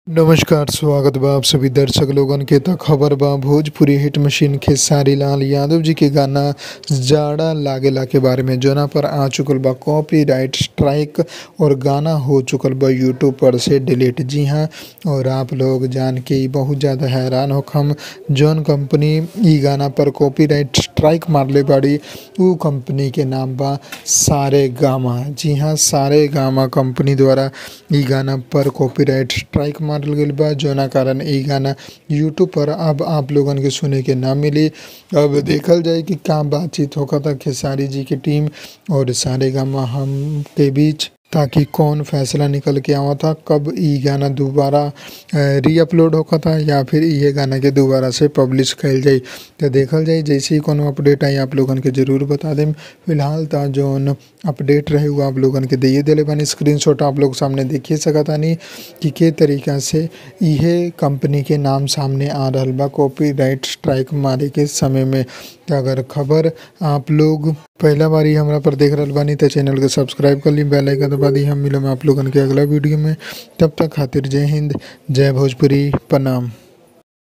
नमस्कार स्वागत बा आप सभी दर्शक लोगन के त खबर बा भोजपुरी हिट मशीन खेसारी लाल यादव जी के गाना जाड़ा लागेला के बारे में जोना पर आ चुकल बा कॉपीराइट स्ट्राइक और गाना हो चुकल बा यूट्यूब पर से डिलीट जी हाँ और आप लोग जान के ई बहुत ज़्यादा हैरान होखम जौन कंपनी ई गाना पर कॉपीराइट स्ट्राइक मारले बाड़ी उ कंपनी के नाम बा सारे गामा जी हाँ सारे गामा कंपनी द्वारा ई गाना पर कॉपीराइट स्ट्राइक मारल गईल बा जोना कारण ई गाना यूट्यूब पर अब आप लोगन के सुने के ना मिली अब देखल जाए कि का बातचीत होखता खेसारी जी की टीम और सारे गामा हम के बीच ताकि कौन फैसला निकल के आवता कब ई गाना दोबारा री अपलोड होखता या फिर ये गाना के दोबारा से पब्लिश कइल जाई तो देखल जाई जैसे ही कोनो अपडेट आई आप लोगन के जरूर बता देम फिलहाल ता जौन अपडेट रहे वो आप लोगन के दिए दिले बानी स्क्रीनशॉट आप लोग सामने देखिए सकतानी कि के तरीका से इहे कंपनी के नाम सामने आ रहल बा कॉपीराइट स्ट्राइक मारे के समय में तो अगर खबर आप लोग पहला बार ही हमरा पर देख रहल बानी तो चैनल के सब्सक्राइब कर ली बेल आइकन दबा दी हम मिलम आप लोगन के अगला वीडियो में तब तक खातिर जय हिंद जय भोजपुरी प्रणाम